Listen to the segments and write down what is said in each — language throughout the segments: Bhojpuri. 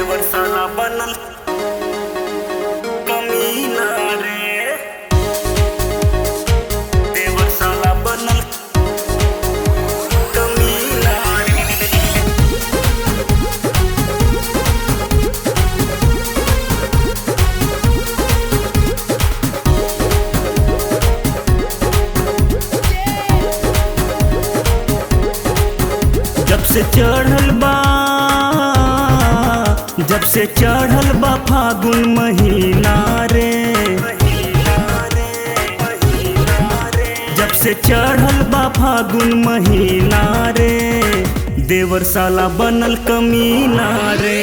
देवर साला बनल कमीना रे देवर साला बनल कमीना रे जब से चढ़ल बा जब से चढ़ल बा फागुन महीना रे जब से चढ़ल बा फागुन महीना रे देवर साला बनल कमीना रे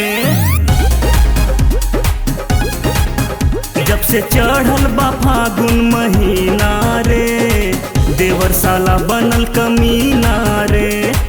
जब से चढ़ल बा फागुन महीना रे देवर साला बनल कमीना रे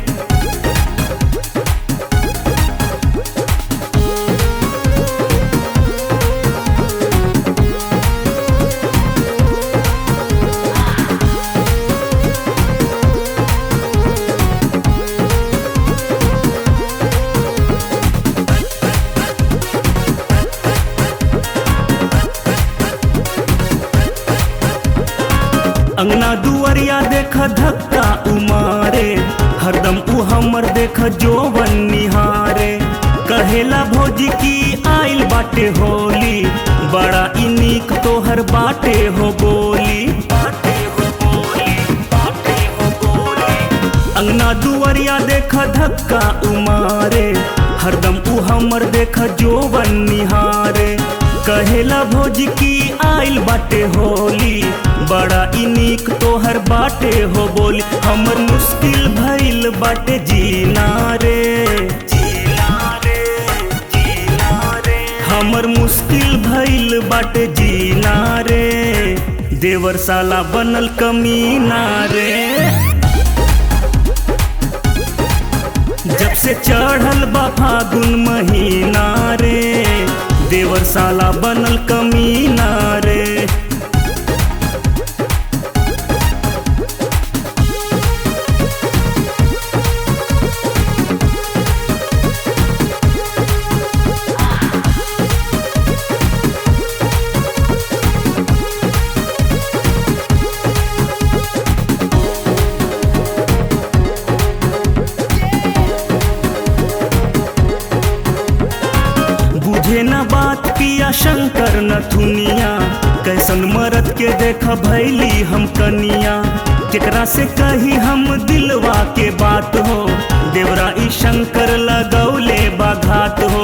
अंगना दुआरिया देख धक्का उमारे हरदम उ हमर देख जोवन निहारे कहेला भौजी की आइल बाटे होली बड़ा ई नीक तोहर बाटे हो बोली बाटे हो बोली बाटे हो बोली अंगना दुआरिया देख धक्का उमारे हरदम उ हमर देख जोवन निहारे कहेला भौजी की आइल बाटे होली बड़ा ई नीक तोहर बाटे हो बोली हमर मुश्किल भइल बाटे जीना रे जीना रे जीना रे हमर मुश्किल भइल बाटे जीना रे देवर साला बनल कमीना रे जब से चढ़ल बा फागुन महीना रे देवर साला बनल कमीना रे बुझे न बात पिया शंकर न थुनिया कैसन मरद के देख भैली हम कनिया केकरा से कही हम दिलवा के बात हो देवरा ई शंकर लगौले बाघात हो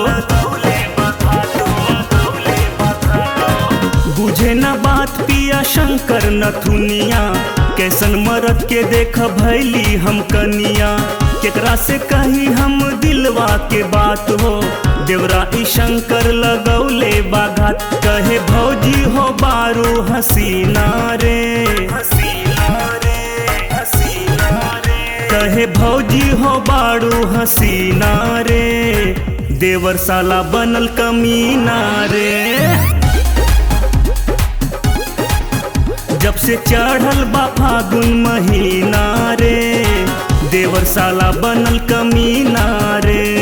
बुझे न बात पिया शंकर न थुनिया कैसन मरद के देख भैली हम कनिया केकरा से कही हम दिलवा के बात हो देवरा ई शंकर लगौले बाघात कहे भौजी हो बारू हसीना रे हसीना रे हसीना रे कहे भौजी हो बारू हसीना रे देवर साला बनल कमीना रे जब से चढ़ल बा फागुन महीना रे देवर साला बनल कमीना रे